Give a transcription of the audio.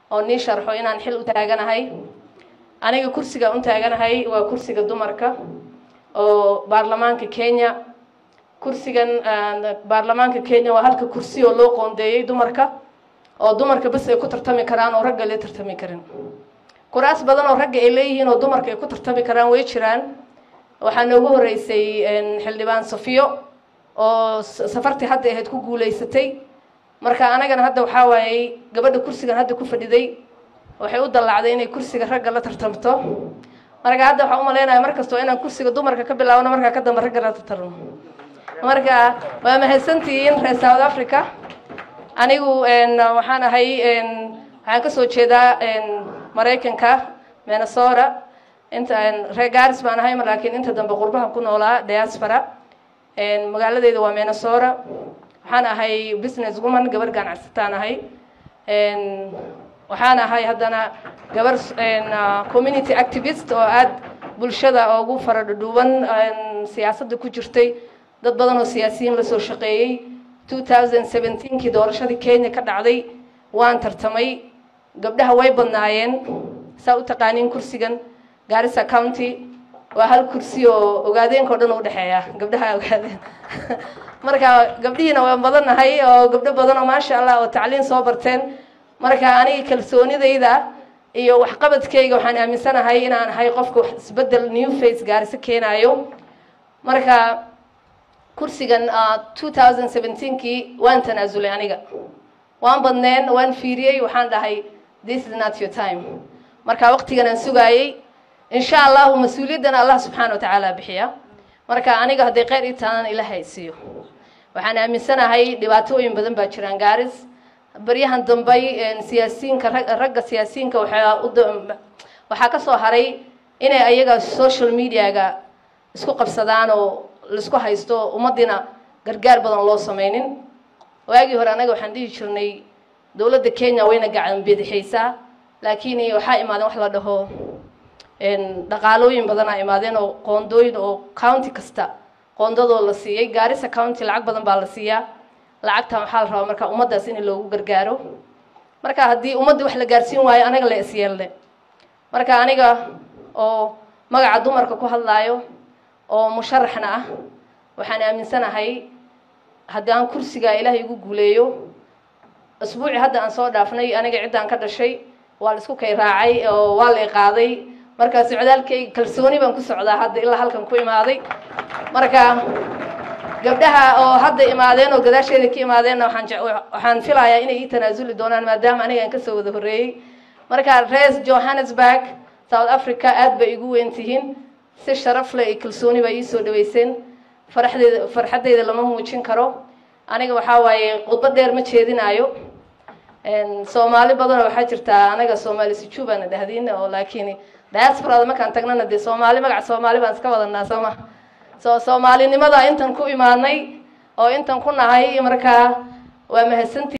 oo nii sharxo inaan xil u taaganahay aniga kursiga u taaganahay waa kursiga dumarka oo baarlamaanka kenya kursigan baarlamaanka kenya waa halka kursi oo loo qoondeeyey dumarka oo dumarka bas ay ku tartami karaan oo ragga la tartami karin kuraas badan oo ragga ay leeyihiin oo dumarka ay ku tartami karaan way jiraan waxaa noogu horeysay xildhibaan safiyo oo safartii hadda ahayd ku guuleysatay marka anagana hadda waxaa waayey gabadha kursigan hadda ku fadhiday waxay u dallacday inay kursiga ragga la tartamto marka hadda waxaan umalaynaya mar kastoo inaan kursiga dumarka ka bilaabno markaa ka dambe ragga la tartarno marka waa mahadsantihiin reer south africa anigu waxaan ahay waxaan kasoo jeedaa maraykanka minnesota inta reer garis baan ahay laakiin inta dambe qurbaha ku noolaa diaspora magaaladeeda waa minnesota waxaan ahay business woman gabar ganacsataan ahay waxaan ahay haddana gabar community activist oo aada bulshada ugu faradhudhuuban siyaasadda ku jirtay dad badan oo siyaasiyiin lasoo shaqeeyey two thousand seventeenkii doorashadii kenya ka dhacday waan tartamay gabdhaha way badnaayeen saa u taqaaniin kursigan garissa county waa hal kursi oo ogaadeenka o dhan u dhexeeya gabdhaha ogaadeen marka gabdhihiina waan badannahay oo gabdho badan oo maasha allah oo tacliin soo barteen marka aniga kalsoonidayda iyo waxqabadkayga waxaan aaminsanahay inaan ahay qofka isbedel new face gaariso keenaayo marka kursigan two thousand seventeenkii waan tanaasulay aniga waan badneen waan fiiriyey waxaan dhahay this is not your time marka waqtigan aan sugaayey insha allahu mas-uuliyaddana allah subxaana watacaala bixiya marka aniga hadday kheyr ii tahan ilahay siiyo waxaan aaminsanahay dhibaatooyin badan baa jiraan gaaris baryahan dambay siyaasiyiinka ragga siyaasiyiinka waxaa waxaa ka soo haray inay ayaga social mediaga isku qabsadaan oo laisku haysto ummaddiina gargaar badan loo sameynin waagii hore annaga waxaan dhihi jirnay dowladda kenya wayna gacan bidixaysaa laakiin waxaa imaadeen wax la dhaho dhaqaalooyin badanaa imaadeen oo qoondooyin oo county kasta qoondadoo la siiyey gaarisa county lacag badan baa la siiyaa lacagtan waxaa la rabaa marka ummaddaas in loogu gargaaro marka haddii ummadda wax la gaarsiin waayo anaga la isyeelle marka aniga oo magaca dumarka ku hadlaayo oo musharaxna ah waxaan aaminsanahay haddii aan kursiga ilaahay igu guuleeyo asbuuci hadda aan soo dhaafnay aniga ciddaan ka dhashay waa la isku kay raacay oo waa la iqaaday marka socdaalkayga kalsooni baan ku socdaa hadda ilaa halkan ku imaaday marka gabdhaha oo hadda imaadeen oo gadaasheeda ka imaadeenna waxaan waxaan filayaa inay ii tanaasuli doonaan maadaama aniga aan kasoo wada horreeyey marka rees johannesburg south africa aad bay igu weyn tihiin si sharaf leh iyo kalsooni baa iisoo dhaweyseen faraxdeeda farxaddeyda lama muujin karo aniga waxaa waaye khudbad dheer ma jeedinaayo soomaali badanoo waxaa jirtaa anaga soomaali sijuubana dhahdiin oo laakiin diasporada markaan tagnana dee soomaali magaca soomaali baan iska wadanaa sooma so soomaalinimada intan ku imaanay oo intan ku nahay markaa waa mahadsantii